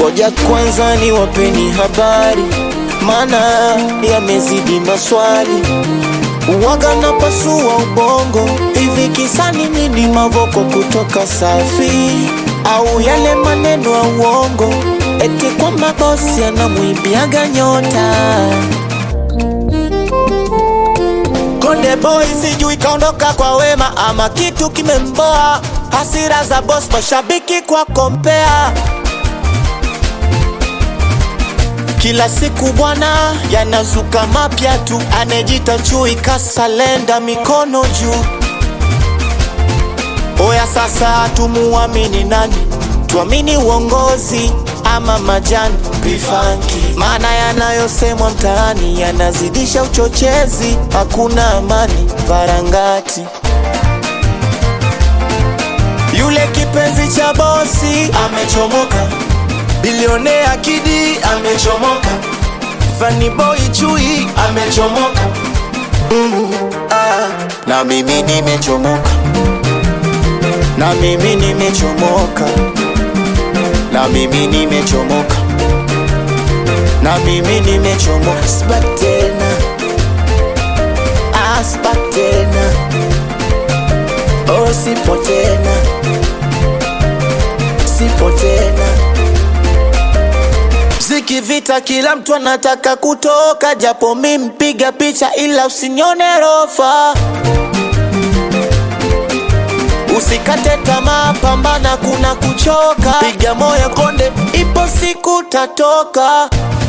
Ngoja kwanza ni wapeni habari, maana yamezidi maswali. Uwaga na pasua ubongo, hivi kisani nini? Mavoko kutoka Safi au yale maneno ya uongo, eti kwamba bosi anamwimbiaga nyota Konde boy sijui kaondoka kwa wema ama kitu kimemboa, hasira za boss, mashabiki kwa kompea kila siku bwana, yanazuka mapya tu, anejita chui kasalenda, mikono juu. Oya sasa, tumuamini nani? Tuamini uongozi ama majani bifanki? Maana yanayosemwa mtaani yanazidisha uchochezi, hakuna amani varangati. Yule kipenzi cha bosi amechomoka, bilionea Kidi amechomoka, Funny boy Chui amechomoka, mm, ah, na mimi nimechomoka, na mimi nimechomoka, na mimi nimechomoka, na mimi nimechomoka, sibaki tena, ah, sibaki tena, oh, sipo tena, sipo tena. Mziki vita, kila mtu anataka kutoka, japo mi mpiga picha, ila usinione rofa. Usikate tamaa, pambana, kuna kuchoka, piga moyo konde, ipo siku tatoka.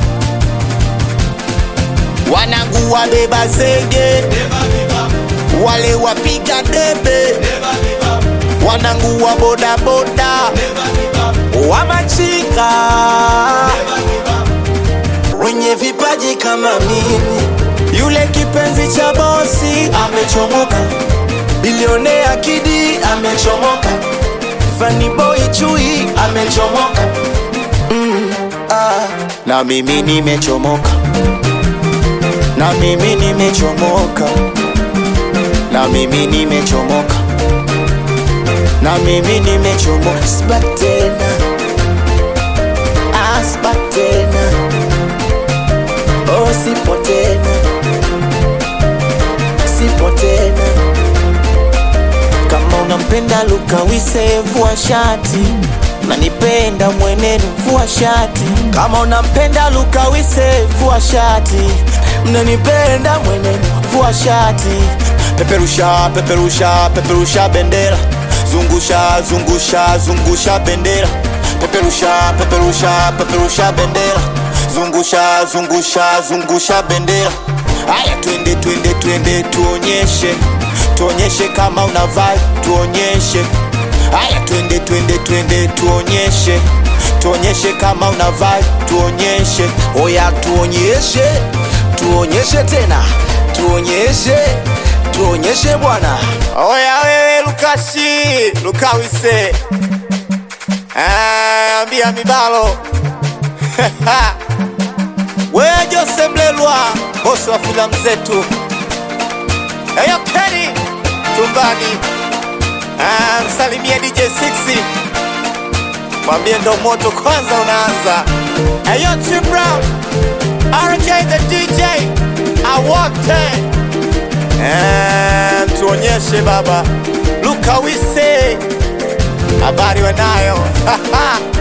Wanangu wabeba zege, wale wapiga debe, wanangu wa bodaboda, wamachika wenye vipaji kama mimi. Yule kipenzi cha bosi amechomoka, bilionea Kidi amechomoka, Funny boy Chui amechomoka, mm, ah. na mimi nimechomoka, na mimi nimechomoka, na mimi nimechomoka, na mimi nimechomoka, sibaki tena, ah, sibaki tena Oh, sipo tena, sipo tena. Kama unampenda Luka Wise, vua shati, nanipenda mwenenu, vua shati. Kama unampenda Luka Wise, vua shati, mnanipenda mwenenu, vua shati. Peperusha, peperusha, peperusha bendera, zungusha, zungusha, zungusha bendera, peperusha, peperusha, peperusha bendera zungusha zungusha zungusha bendera. Haya, twende twende twende, tuonyeshe tuonyeshe kama una vibe, tuonyeshe. Haya, twende twende twende, tuonyeshe tuonyeshe kama una vibe, tuonyeshe. Oya, tuonyeshe, tuonyeshe tena, tuonyeshe, tuonyeshe bwana. Oya wewe Lukashi Lukawise, Ah, ambia mibalo wewe Jose Mlelwa, bosi wa filamu zetu. Eyo Kenny Tumbani, Ah, msalimie DJ 6 mwambie ndo moto kwanza unaanza. Eyo Tim Brown, RJ the DJ, awote Eh, tuonyeshe baba Luka Wise, habari wanayo